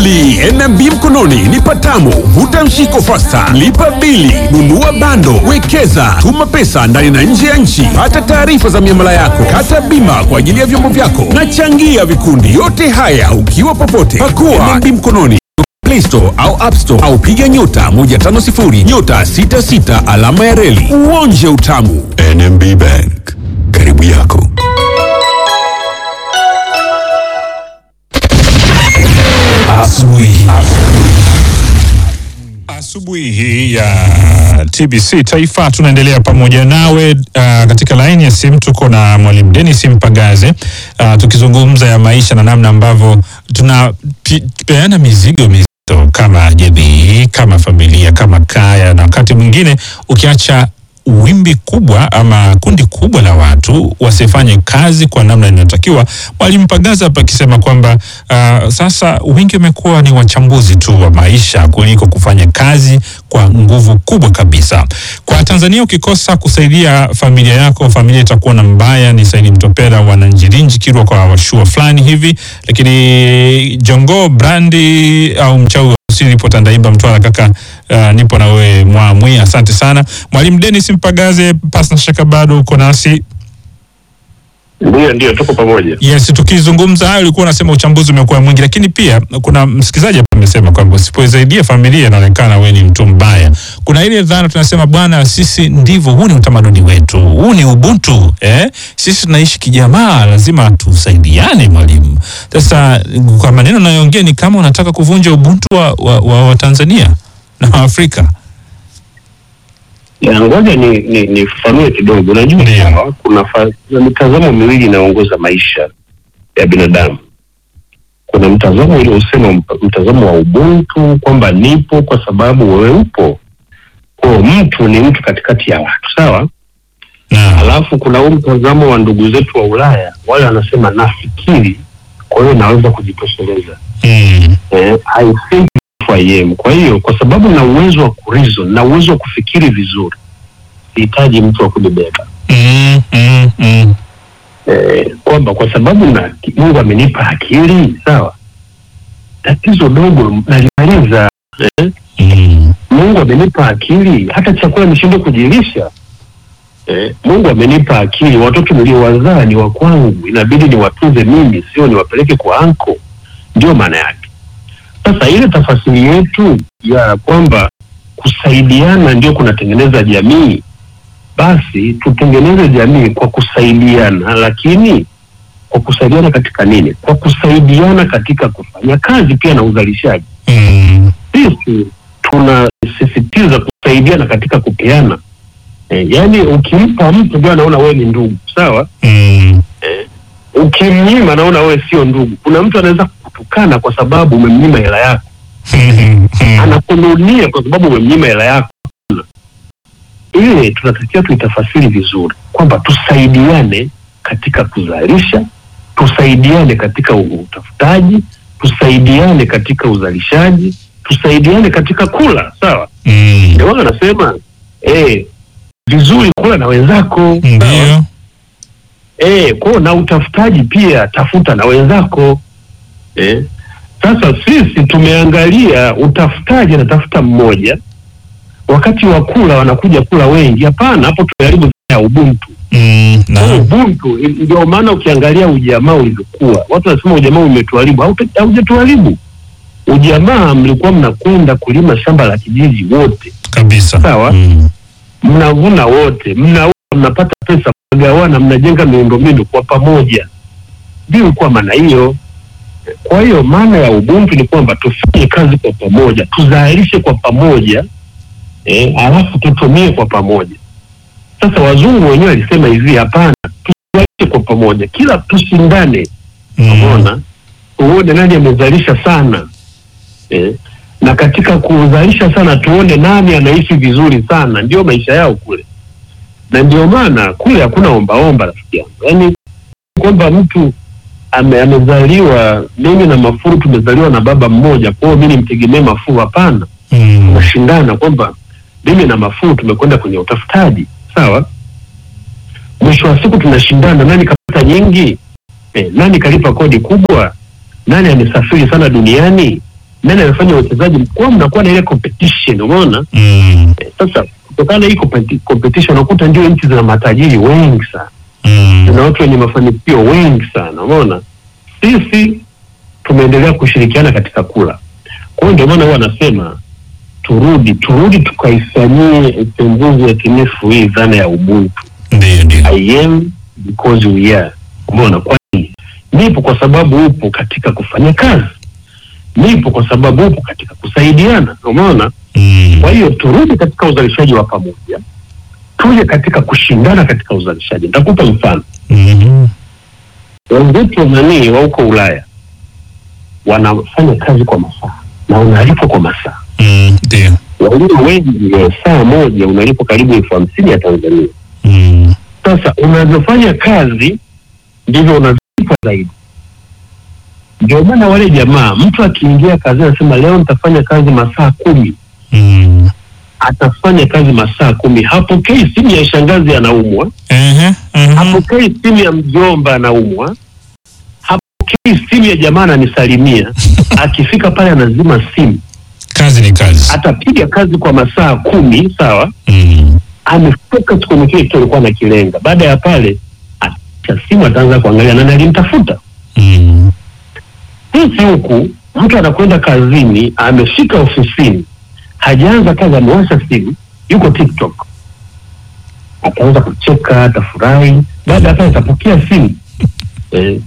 kweli. NMB mkononi ni patamu. Vuta mshiko fasta, lipa bili, nunua bando, wekeza, tuma pesa ndani na nje ya nchi, pata taarifa za miamala yako, kata bima kwa ajili ya vyombo vyako na changia vikundi. Yote haya ukiwa popote. Pakua NMB mkononi Play Store au App Store au piga nyota 150 nyota 66 alama ya reli uonje utamu. NMB Bank, karibu yako. Asubuhi. Asubuhi hii ya TBC Taifa tunaendelea pamoja nawe. Uh, katika laini ya simu tuko na mwalimu Dennis Mpagaze uh, tukizungumza ya maisha na namna ambavyo tunapeana mizigo mizito kama jamii, kama familia, kama kaya, na wakati mwingine ukiacha wimbi kubwa ama kundi kubwa la watu wasifanye kazi kwa namna inayotakiwa. Mwalimu Mpagaza hapa akisema kwamba uh, sasa wengi wamekuwa ni wachambuzi tu wa maisha kuliko kufanya kazi kwa nguvu kubwa kabisa. Kwa Tanzania, ukikosa kusaidia familia yako, familia itakuwa na mbaya. Ni Saidi Mtopera wananjirinji kirwa kwa washua fulani hivi, lakini Jongo Brandi au mchawi Silipo Tandaimba Mtwara kaka, uh, nipo na wewe Mwamwi, asante sana mwalimu Dennis Mpagaze. Pasi na shaka bado uko nasi. Ndio, ndio, tuko pamoja. Yes, tukizungumza hayo ulikuwa unasema uchambuzi umekuwa mwingi, lakini pia kuna msikilizaji hapa amesema kwamba usipoisaidia familia inaonekana wewe ni mtu mbaya. Kuna ile dhana tunasema, bwana, sisi ndivyo, huu ni utamaduni wetu, huu ni ubuntu eh? Sisi tunaishi kijamaa, lazima tusaidiane. Mwalimu, sasa kwa maneno unayoongea ni kama unataka kuvunja ubuntu wa, wa, wa, wa Tanzania na Afrika. Ya, ngoja ni ni nifafanue kidogo. Unajua Ndio. kwamba kuna fa- kuna mitazamo miwili inayoongoza maisha ya binadamu. Kuna mtazamo ule usema mp- mtazamo wa ubuntu kwamba nipo kwa sababu wewe upo. Kwa mtu ni mtu katikati ya watu, sawa? Na, Alafu kuna huu mtazamo wa ndugu zetu wa Ulaya, wale wanasema nafikiri, kwa hiyo naweza kujitosheleza. mm, eh, I think if I am. Kwa hiyo kwa sababu na uwezo wa kureason na uwezo wa kufikiri vizuri, sihitaji mtu wa kunibeba mm, mm, mm. eh, kwamba kwa sababu na Mungu amenipa akili sawa, tatizo dogo nalimaliza. Eh, Mm. Mungu amenipa akili, hata chakula nishindwe kujilisha. Eh, Mungu amenipa akili, watoto niliowazaa ni wa kwangu, inabidi niwatunze mimi, sio niwapeleke kwa anko. Ndio maana yake. Sasa ile tafasiri yetu ya kwamba kusaidiana ndio kunatengeneza jamii, basi tutengeneze jamii kwa kusaidiana, lakini kwa kusaidiana katika nini? Kwa kusaidiana katika kufanya kazi pia na uzalishaji Mm. sisi tunasisitiza kusaidiana katika kupeana. E, yaani ukimpa mtu ndio anaona wewe ni ndugu, sawa. Mm. Ukimnyima anaona wewe sio ndugu. Kuna mtu anaweza kukutukana kwa sababu umemnyima hela yako, anakununia kwa sababu umemnyima hela yako. Ile tunatakiwa tuitafasiri vizuri kwamba tusaidiane katika kuzalisha, tusaidiane katika utafutaji, tusaidiane katika uzalishaji, tusaidiane katika kula, sawa. Mm. Ndio maana anasema eh, vizuri kula na wenzako sawa? Ndio. Eh, kwa na utafutaji pia tafuta na wenzako eh. Sasa sisi tumeangalia utafutaji anatafuta mmoja, wakati wa kula wanakuja kula wengi. Hapana, hapo tumeharibu dhana ya ubuntu. Mm. Kwa Na. ubuntu ndio maana ukiangalia ujamaa ulivyokuwa, watu wanasema ujamaa umetuharibu. Hauta- Haujatuharibu. Ujamaa mlikuwa mnakwenda kulima shamba la kijiji wote, Kabisa. Sawa. Mm. mnavuna wote, mnauza, mnapata pesa, mnagawana, mnajenga miundombinu kwa pamoja. Ndio ilikuwa maana hiyo. Kwa hiyo maana ya ubuntu ni kwamba tufanye kazi kwa pamoja, tuzalishe kwa pamoja eh, alafu tutumie kwa pamoja. Sasa wazungu wenyewe walisema hivi, hapana, tuzalishe kwa pamoja, kila tushindane Mm. Umeona, uone nani amezalisha sana eh, na katika kuzalisha sana tuone nani anaishi vizuri sana. Ndio maisha yao kule, na ndio maana kule hakuna ombaomba, rafiki yangu. Yaani kwamba mtu ame, amezaliwa, mimi na Mafuru tumezaliwa na baba mmoja, kwa hiyo mi nimtegemee Mafuru. Hapana, Mm. tunashindana kwamba mimi na Mafuru tumekwenda kwenye utafutaji, sawa. Mwisho wa siku tunashindana, nani kapata nyingi eh, nani kalipa kodi kubwa, nani amesafiri sana duniani, nani amefanya uwekezaji mkubwa, mnakuwa na ile competition, umeona Mm. Eh, sasa kutokana na hii competi- competition unakuta ndio nchi zina matajiri wengi sana Mm. na watu wenye mafanikio wengi sana umeona sisi tumeendelea kushirikiana katika kula kwa hiyo ndio maana huwa anasema turudi turudi tukaifanyie upembuzi yakinifu hii dhana ya ubuntu Ndio, ndio. I am because we are umeona kwa nini nipo kwa sababu upo katika kufanya kazi nipo kwa sababu upo katika kusaidiana umeona Mm. kwa hiyo turudi katika uzalishaji wa pamoja tuje katika kushindana katika uzalishaji nitakupa mfano Mhm. wenzetu nanii wa huko Ulaya wanafanya kazi kwa masaa na unalipwa kwa masaa. Mm. Ndio. Walio wengi ya saa moja unalipwa karibu elfu hamsini ya Tanzania. Mm. Sasa unavyofanya kazi ndivyo unavyolipwa zaidi. Ndio maana wale jamaa, mtu akiingia kazi anasema leo nitafanya kazi masaa kumi, Mm. atafanya kazi masaa kumi. Hapokei simu ya shangazi anaumwa, Ehe. Mhm. hapokei simu ya mjomba anaumwa, hapokei simu ya jamaa ananisalimia. Akifika pale anazima simu, Kazi ni kazi. atapiga kazi kwa masaa kumi, sawa, Mm. amefocus kwenye kile kitu alikuwa anakilenga. Baada ya pale, acha simu, ataanza kuangalia nani alimtafuta. Mm. Sisi huku mtu anakwenda kazini, amefika ofisini, hajaanza kazi, amewasha simu, yuko TikTok, ataanza kucheka, atafurahi. Baada ya pale, atapokea simu eh,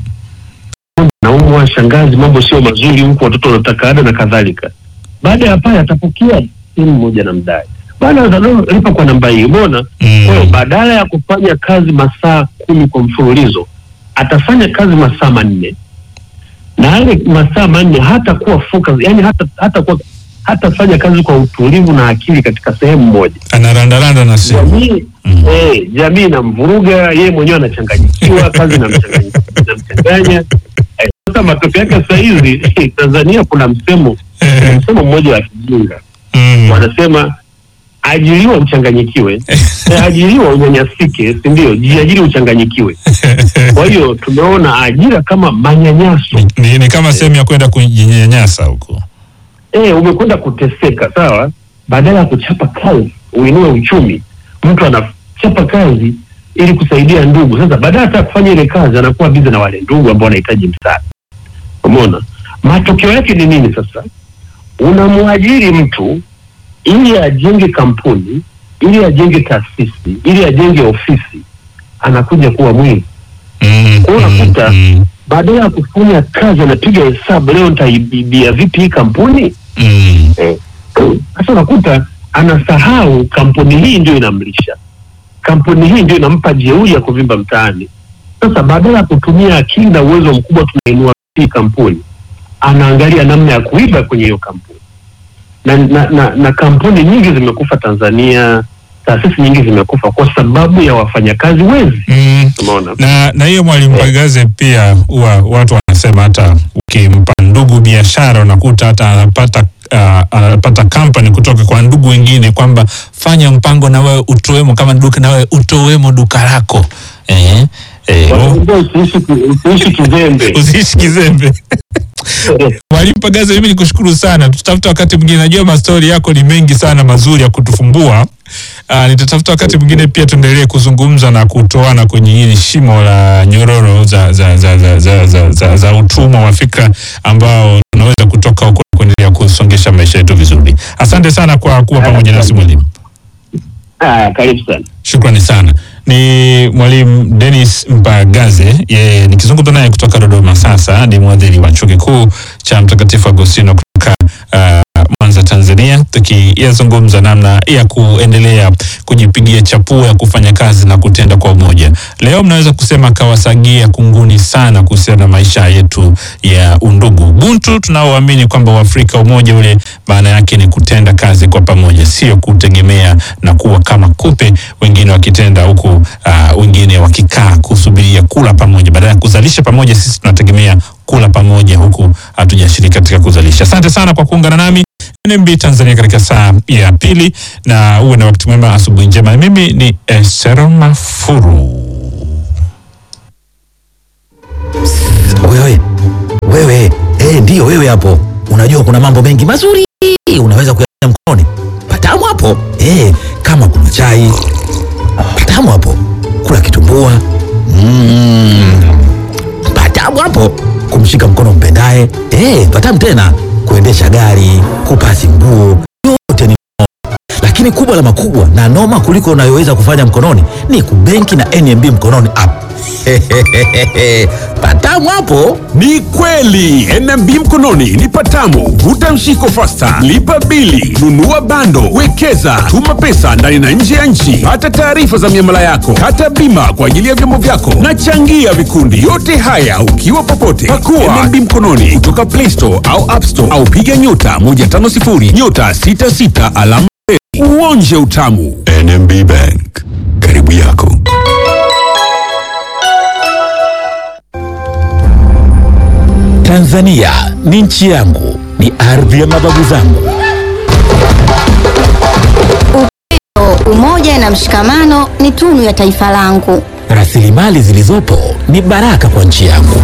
naumwa, shangazi, mambo sio mazuri huku, watoto wanataka ada na kadhalika. Baada ya pale, atapokea simu moja na mdai, baada ya lipa kwa namba hii, umeona? Kwa hiyo Mm. badala ya kufanya kazi masaa kumi kwa mfululizo atafanya kazi masaa manne na yale masaa manne hata kuwa focus, yani hata hata kuwa hatafanya kazi kwa utulivu na akili katika sehemu moja. Anarandaranda na simu. Jamii Mm. eh, jamii inamvuruga yeye mwenyewe, anachanganyikiwa kazi inamchanganya- inamchanganya. Eh, Sasa matokeo yake saa hizi Tanzania kuna msemo kuna msemo mmoja wa kijinga Mm. wanasema ajiriwa mchanganyikiwe, eh, ajiriwa unyanyasike, si ndio? Jiajiri uchanganyikiwe. Kwa hiyo tumeona ajira kama manyanyaso. Ni, ni kama sehemu ya kwenda kujinyanyasa huko. Eh, umekwenda kuteseka, sawa. Badala ya kuchapa kazi uinue uchumi, mtu anachapa kazi ili kusaidia ndugu. Sasa badala hata ya kufanya ile kazi, anakuwa bizi na wale ndugu ambao wanahitaji msaada. Umeona matokeo yake ni nini? Sasa unamwajiri mtu ili ajenge kampuni, ili ajenge taasisi, ili ajenge ofisi, anakuja kuwa mwizi. Mm. Kwa hiyo unakuta- Mm. Badala ya kufanya kazi, anapiga hesabu, leo nitaibia vipi hii kampuni Mm. Eh, sasa unakuta anasahau kampuni hii ndio inamlisha, kampuni hii ndio inampa jeuri ya kuvimba mtaani. Sasa badala ya kutumia akili na uwezo mkubwa tunainua hii kampuni, anaangalia namna ya kuiba kwenye hiyo kampuni na, na, na, na kampuni nyingi zimekufa Tanzania, taasisi nyingi zimekufa kwa sababu ya wafanyakazi wezi. Mm. Umeona? na na hiyo mwalimu Pagaze pia huwa watu wanasema hata ukimpa ndugu biashara unakuta hata anapata uh, anapata kampani kutoka kwa ndugu wengine kwamba fanya mpango na wewe utowemo kama duka na wewe utowemo duka lako eh, eh, Wanaambia usiishi ki- usiishi kizembe. usiishi kizembe. Mwalimu Pagaze, mimi nikushukuru sana. Tutatafuta wakati mwingine, najua mastori yako ni mengi sana mazuri ya kutufumbua. Uh, nitatafuta wakati mwingine pia tuendelee kuzungumza na kutoana kwenye hili shimo la nyororo za, za, za, za, za, za, za, za utumwa wa fikra ambao tunaweza kutoka huko na kuendelea kusongesha maisha yetu vizuri. Asante sana kwa kuwa pamoja nasi mwalimu. Ah, karibu sana. Shukrani sana. Ni mwalimu Dennis Mpagaze, yeye nikizungumza naye kutoka Dodoma. Sasa ni mwadhiri wa chuo kikuu cha Mtakatifu Agostino kutoka uh, Mwanza, Tanzania, tukiyazungumza namna ya kuendelea kujipigia chapuo ya kufanya kazi na kutenda kwa umoja. Leo mnaweza kusema kawasagia kunguni sana kuhusiana na maisha yetu ya undugu. Ubuntu tunaoamini kwamba Uafrika umoja ule maana yake ni kutenda kazi kwa pamoja, sio kutegemea na kuwa kama kupe, wengine wakitenda huku uh, wengine wakikaa kusubiria kula pamoja. Badala ya kuzalisha pamoja, sisi tunategemea kula pamoja, huku hatujashiriki katika kuzalisha. Asante sana kwa kuungana nami NMB Tanzania katika saa ya pili, na uwe na wakati mwema, asubuhi njema. Mimi ni Esero Mafuru. Wewe wewe, eh, ndiyo wewe hapo. unajua kuna mambo mengi mazuri unaweza kuyafanya mkononi. Patamu hapo eh, kama kuna chai patamu hapo, kula kitumbua mm, patamu hapo, kumshika mkono mpendaye eh, patamu tena, kuendesha gari, kupasi nguo, yote ni lakini kubwa la makubwa na noma kuliko unayoweza kufanya mkononi ni kubenki na NMB mkononi app. patamu hapo. Ni kweli NMB mkononi ni patamu. Vuta mshiko fasta, lipa bili, nunua bando, wekeza, tuma pesa ndani na nje ya nchi, pata taarifa za miamala yako, kata bima kwa ajili ya vyombo vyako na changia vikundi. Yote haya ukiwa popote. Pakua NMB mkononi kutoka Play Store au App Store au piga nyota 150 nyota 66 alama reli. uonje utamu. NMB Bank, karibu yako. Tanzania ni nchi yangu, ni ardhi ya mababu zangu. Umoja na mshikamano ni tunu ya taifa langu. Rasilimali zilizopo ni baraka kwa nchi yangu.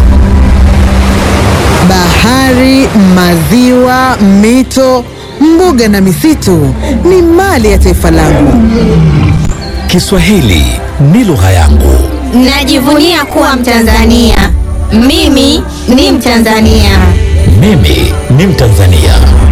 Bahari, maziwa, mito, mbuga na misitu ni mali ya taifa langu. Kiswahili ni lugha yangu. Najivunia kuwa Mtanzania. Mimi ni Mtanzania. Mimi ni Mtanzania.